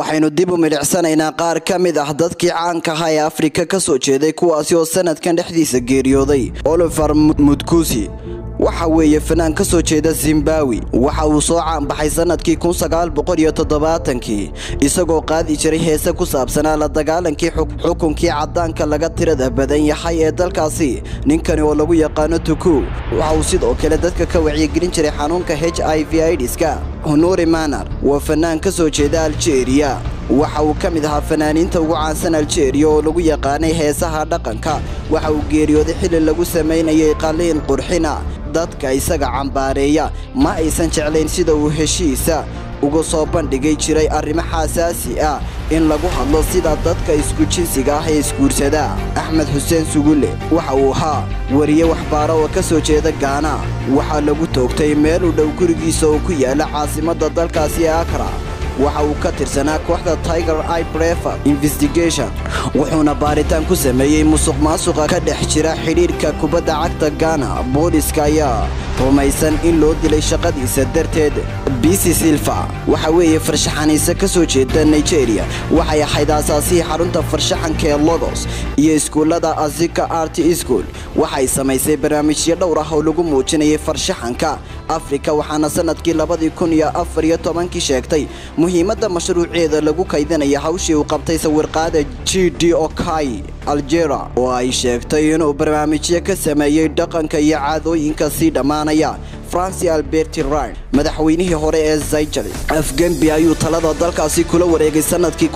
waxaynu dib u milicsanaynaa qaar ka mid ah dadkii caanka ahaa ee afrika ka soo jeeday kuwaasi oo sanadkan dhexdiisa geeriyooday oliver mudkusi waxa weeye fanaan ka soo jeeda zimbawi waxa uu soo caanbaxay sanadkii kii isagoo qaadi jiray heese ku saabsanaa la dagaalankii xukunkii caddaanka laga tirada badan yahay ee dalkaasi ninkani oo lagu yaqaano tuku waxa uu sidoo kale dadka ka wacyigelin jiray xanuunka h i v idska honori manar waa fanaan ka soo jeeda aljeeriya waxa uu ka mid ahaa fanaaniinta ugu caansan aljeeriya oo lagu yaqaanay heesaha dhaqanka waxa uu geeriyooday xili lagu samaynayay qaliin qurxina dadka isaga cambaareeya ma aysan jeclayn sida uu heshiisa uga soo bandhigay jiray arrimo xasaasi ah in lagu hadlo sida dadka isku jinsiga ah ee isguursada axmed xuseen sugulle waxa uu ahaa wariye waxbaaro oo ka soo jeeda gaana waxaa lagu toogtay meel u dhow gurigiisa oo ku yaala caasimadda dalkaasi ee akra waxa uu ka tirsanaa kooxda tiger i brefer investigation wuxuuna baaritaan ku sameeyey musuq maasuqa ka dhex jira xidhiirka kubadda cagta gana booliska ayaa rumaysan in loo dilay shaqadiisa darteed bisi silva waxa weeye farshaxaniise ka soo jeeda nigeria waxay ahayd aasaasihii xarunta farshaxanka ee logos iyo iskuullada azika art school waxay samaysay barnaamijyo dhowr ah oo lagu muujinayay farshaxanka afrika waxaana sanadkii labadii kun iyo afar iyo tobankii sheegtay muhiimadda mashruuceeda lagu kaydinaya hawshii uu qabtay sawirqaada g d okai aljera oo ay sheegtay inuu barnaamijyo ka sameeyey dhaqanka iyo caadooyinka sii dhammaanaya franci alberti ryn madaxweynihii hore ee zayjali afgembi ayuu talada dalkaasi kula wareegay sanadkii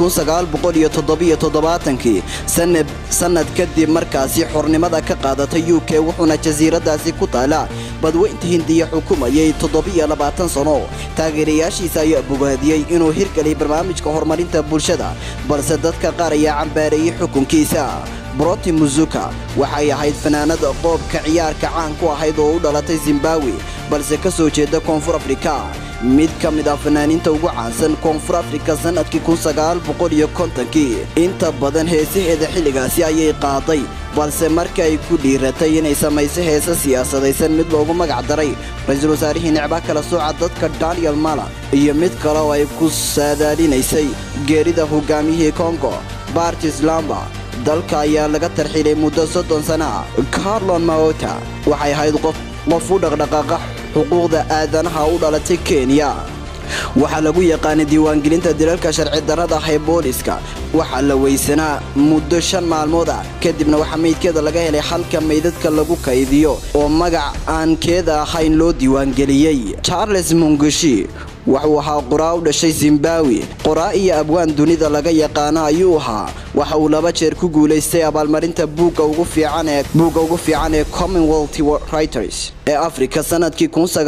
kii sanad kadib markaasi xornimada ka qaadatay u k wuxuuna jasiiradaasi ku taala badweynta hindiya xukumayay sano taageerayaashiisa ayaa bogaadiyey inuu hirgeliyay barnaamijka horumarinta bulshada balse dadka qaar ayaa cambaareeyey xukunkiisa broti muzuka waxay ahayd fanaanada qoobka ciyaarka caan ku ahayd oo u dhalatay zimbawi balse ka soo jeeda koonfur afrika mid ka mid ah fanaaniinta ugu caansan koonfur afrika sanadkii kii inta badan heesaheeda xilligaasi ayay qaaday balse markii ay ku dhiiratay inay samayso heese siyaasadaysan mid loogu magac daray ra-iisul wasaarihii necba kala sooca dadka daniel mala iyo mid kale oo ay ku saadaalinaysay geerida hogaamiyihii kongo bartis lamba dalka ayaa laga tarxiilay muddo soddon sana ah carlon maota waxay ahayd qof u dhaqdhaqaaqa xuquuqda aadanaha u dhalatay kenya waxaa lagu yaqaanay diiwaangelinta dilalka sharci darrada ah ee booliska waxaa la weysanaa muddo shan maalmood ah kadibna waxaa meydkeeda laga helay halka meydadka lagu kaydiyo oo magac aan keeda ahayn loo diiwaangeliyey charles mungushi wuxuu ahaa qoraa u dhashay zimbawi qoraa iyo abwaan dunida laga yaqaano ayuu ahaa waxa uu laba jeer ku guulaystay abaalmarinta buugga ugu fiican ee commonwealth writers ee africa sanadkii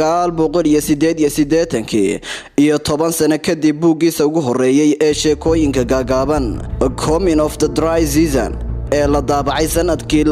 iyo toban sano kadib buuggiisa ugu horreeyey ee sheekooyinka gaagaaban comin of the dry season ee la daabacay sanadkii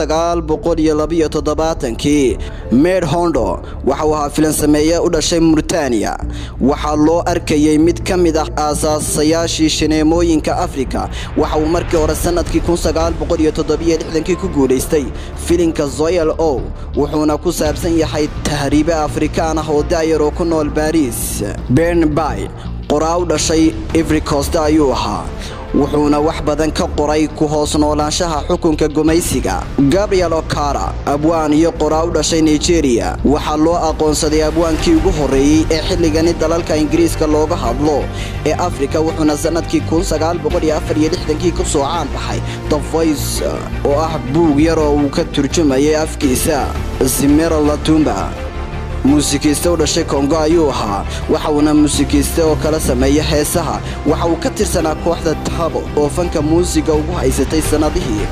kii meed hondo waxauu ahaa filansameeye u dhashay murtaniya waxaa loo arkayay mid ka mid ah aasaasayaashii shineemooyinka afrika waxa uu markii hore sanadkii kii ku guulaystay filinka zoyal o wuxuuna ku saabsan yahay tahriibe afrikaan ah oo da'yar oo ku nool baariis bernby qoraa u dhashay ifricoste ayuu ahaa wuxuuna wax badan ka qoray ku hoos noolaanshaha xukunka gumaysiga gabriel okara abwaan iyo qoraa u dhashay nigeria waxaa loo aqoonsaday abwaankii ugu horreeyey ee xilligani dalalka ingiriiska looga hadlo ee afrika wuxuuna sanadkii kii ku soo caan baxay the voice oo ah buug yar oo uu ka turjumayay afkiisa simera latumba muusikiiste u dhashay kongo ayuu ahaa waxa uuna muusikiiste oo kala sameeya heesaha waxa uu ka tirsanaa kooxda tabo oo fanka muusiga ugu haysatay sannadihii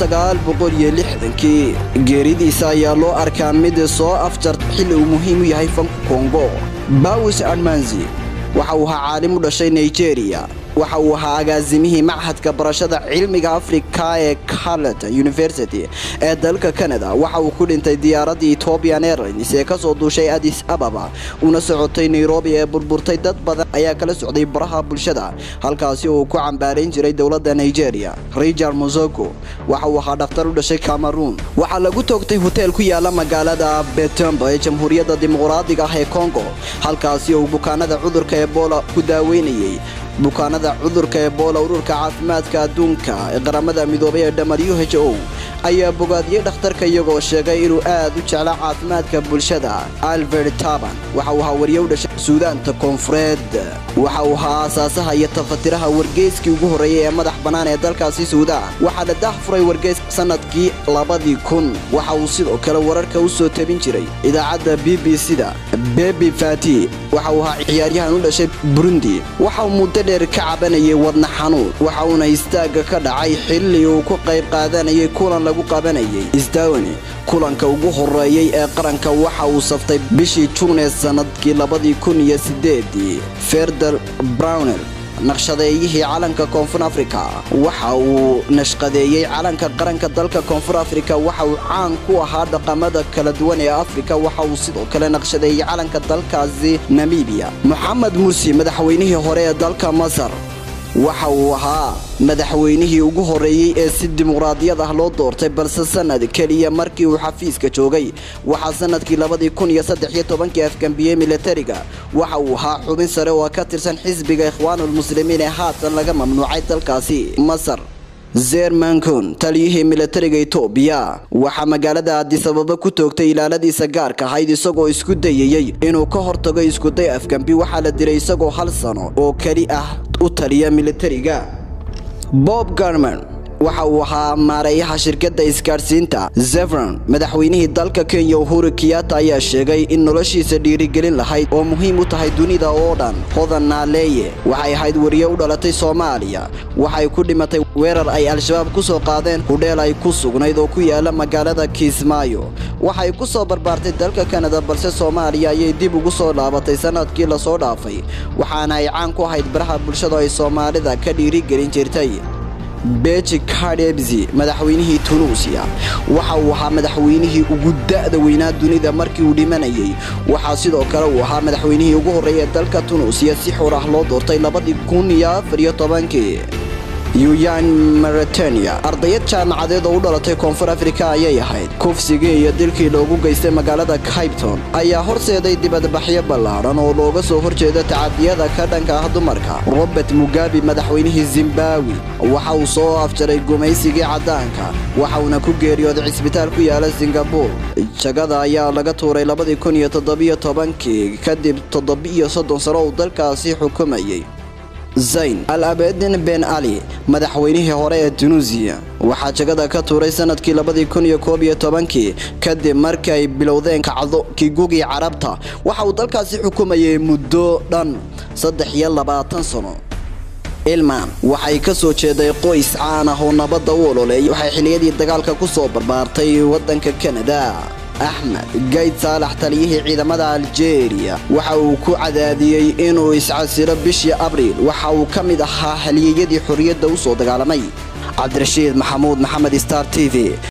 kii geeridiisa ayaa loo arkaa mid soo afjar xilli uu muhiim u yahay fanka kongo bawis admanzi waxa uu ahaa caalim u dhashay nigeria waxa uu ahaa agaasimihii machadka barashada cilmiga afrika ee carlet university ee dalka canada waxa uu ku dhintay diyaaradii etobian airlines ee kasoo duushay adis ababa una socotay nairobi ee burburtay dad badan ayaa kala socday baraha bulshada halkaasi uu ku cambaarayn jiray dowladda nigeria richard mosoko waxa uu ahaa dhakhtar u dhashay cameroon waxaa lagu toogtay hoteel ku yaala magaalada betembo ee jamhuuriyadda dimuqraadiga ah ee congo halkaasi uu bukaanada cudurka ebola ku daaweynayay bukaanada cudurka ebola ururka caafimaadka adduunka ee qaramada midoobay ee w h o ayaa bogaadiyey dhakhtarka iyagoo sheegay inuu aad u jecla caafimaadka bulshada albert taban waxa uu ahaa wariye u dhashay suudaanta koonfureed waxa uu ahaa aasaasaha iyo tafatiraha wargeyskii ugu horreeyay ee madax bannaan ee dalkaasi suudaan waxaa la daah furay wargeys sannadkii labadii kun waxa uu sidoo kale wararka u soo tabin jiray idaacadda b b c-da bebi fati waxa uu ahaa ciyaaryahan u dhashay burundi waxa uu muddo dheer ka cabanayay wadna xanuun waxa uuna istaagga ka dhacay xilli uu ku qayb qaadanayay kulan lagu qabanayay isdawani kulanka ugu horeeyey ee qaranka waxa uu saftay bishii juun ee sannadkii labadii kun iyo sideedii ferder brownel naqshadeeyihii calanka koonfur afrika waxa uu nashqadeeyey calanka qaranka dalka koonfur afrika waxa uu caan ku ahaa dhaqamada kala duwan ee afrika waxa uu sidoo kale naqshadeeyey calanka dalkaasi namibiya moxamed mursi madaxweynihii hore ee dalka masar waxa uu ahaa madaxweynihii ugu horreeyey ee si dimuqraadiyad ah loo doortay balse sannad keliya markii uu xafiiska joogay waxaa sannadkii labadii kun iyo saddex iyo tobankii afgambiyey militariga waxa uu ahaa xubin sare oo ka tirsan xisbiga ikhwaanulmuslimiin ee haatan laga mamnuucay dalkaasi masar zermankon taliyihii militariga etoobiya waxaa magaalada aadisababa ku toogtay ilaaladiisa gaarka ahayd isagoo isku dayayey inuu ka hortago iskuday afgambi waxaa la dilay isagoo hal sano oo keli ah u taliya militariga bob garman waxa uu ahaa maareeyaha shirkadda isgaadhsiinta zevron madaxweynihii dalka kenya uhuru kiyata ayaa sheegay in noloshiisa dhiirigelin lahayd oo muhiim u tahay dunida oo dhan hodan naaleeye waxay ahayd wariye u dhalatay soomaaliya waxay ku dhimatay weerar ay al-shabaab ku soo qaadeen hudheel ay ku sugnayd oo ku yaala magaalada kiismaayo waxay ku soo barbaartay dalka kanada balse soomaaliya ayay dib ugu soo laabatay sannadkii lasoo dhaafay waxaana ay caan ku ahayd baraha bulshada ay soomaalida ka dhiirigelin jirtay beji kadebsi madaxweynihii tunuusiya waxa uu ahaa madaxweynihii ugu da'da weynaa dunida markii uu dhimanayay waxaa sidoo kale uu ahaa madaxweynihii ugu horreeya ee dalka tunuusiya si xor ah loo doortay labadii kun iyo afar iyo tobankii yuyan maritania ardayad jaamacadeed oo u dhalatay koonfur afrika ayay ahayd kufsigii iyo dilkii loogu geystay magaalada caybton ayaa horseeday dibadbaxyo ballaadhan oo looga soo horjeeda tacadiyada ka dhanka ah dumarka robert mugabe madaxweynihii zimbawi waxa uu soo afjaray gumaysigii caddaanka waxa uuna ku geeriyooday cisbitaal ku yaala singabur jagada ayaa laga tuuray labadii kun iyo toddobiyo tobankii kadib toddobiiyo soddon sano uu dalkaasi xukumayay zayn al abedin ben ali madaxweynihii hore ee tunuusiya waxaa jagada ka tuuray sannadkii labadii kun iyo koob iyo tobankii kadib markii ay bilowdeen kacdo kigugii carabta waxa uu dalkaasi xukumayay muddo dhan saddex iyo labaatan sano ilman waxay ka soo jeeday qoys caan ah oo nabadda u ololeeyay waxay xilliyadii dagaalka ku soo barbaartay waddanka kanada axmed gayd saalax taliyihii ciidamada aljeeriya waxa uu ku cadaadiyey inuu iscasiro bishii abriil waxa uu ka mid ahaa haliyeyadii xorriyadda u soo dagaalamay cabdirashiid maxamuud maxamed star t v